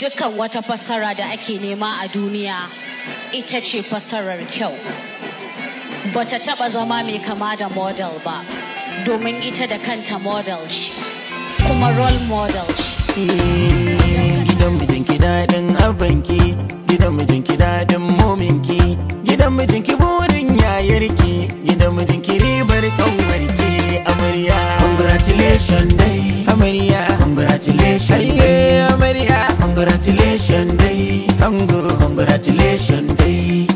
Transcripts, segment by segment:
dukkan wata fassara da ake nema a duniya ita ce fassarar kyau bata taba zama mai kama da model ba domin ita da kanta model ce kuma role model ce gidan mijinki daɗin abanki gidan mijinki daɗin mominki gidan mijinki burin yayarki gidan mijinki ribar kanwarki amarya congratulations dai amarya congratulations dai amarya congratulations dai ango congratulations dai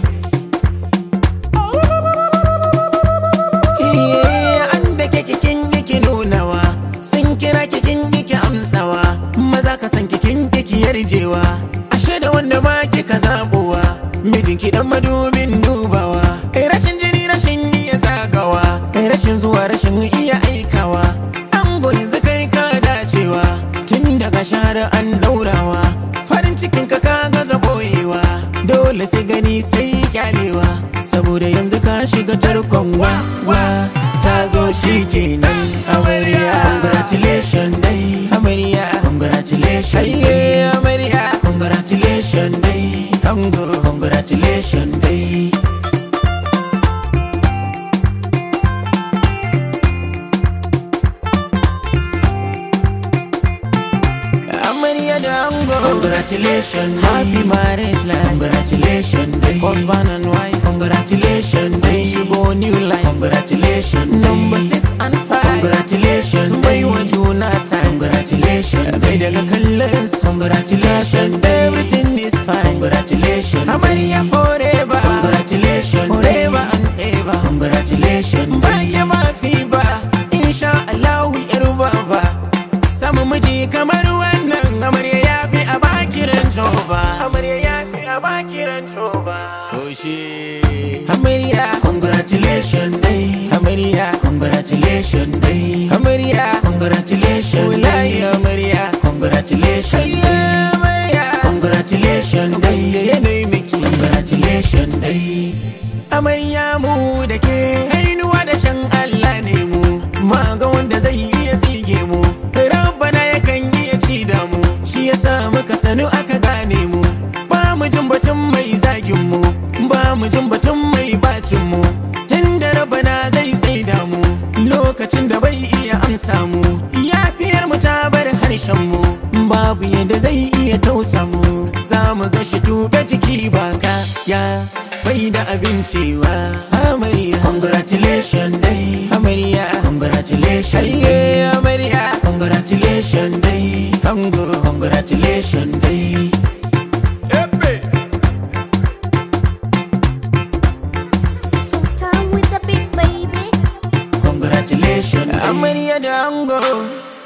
an da ke kikin yake nunawa sun kira kikin yake amsawa maza ka san kikin yake yarjewa ashe da wanda ma kika zabowa mijinki dan madubin dubawa kai rashin jini rashin iya zagawa kai rashin zuwa rashin iya aikawa an yanzu kai ka dacewa tun daga shahara an daurawa farin cikin ka ka gaza boyewa dole sai gani sai kyalewa saboda yanzu ka shiga tarkon wa wa ta zo shi kenan amarya congratulations dai amarya congratulations dai amarya congratulations dai ango congratulations dai amarya da ango congratulations happy marriage life congratulations dai husband and wife congratulations dai shigo new life congratulations number six and five congratulations bai wa juna time congratulations kai daga kallon su congratulations everything is fine congratulations amarya forever congratulations forever and ever congratulations ba ke mafi ba insha Allah yar baba samu miji kamar wannan amarya ya fi a bakiran coba amarya ya fi a bakiran coba Oshe amarya congratulations dai amarya congratulations dai amarya congratulations wallahi amarya congratulations dai amarya congratulations dai da yanayi miki congratulations dai amarya mu da ke hainuwa da shan Allah ne mu ma ga wanda zai iya tsige mu rabbana yakan iya ci da mu shi yasa muka sanu aka gane mu ba mu jin batun mai zagin mu ba mu jin batun mai bacin mu tun da rabbana zai tsaida mu lokacin da bai iya amsa mu yafiyar mu ta bar harshen mu babu yadda zai iya tausa mu za mu ga shi tuɓe jiki ba ka ya bai da abincewa amarya congratulations dai amarya congratulations dai amarya congratulations dai ango congratulations dai Sultan with the big baby. congratulations amarya da ango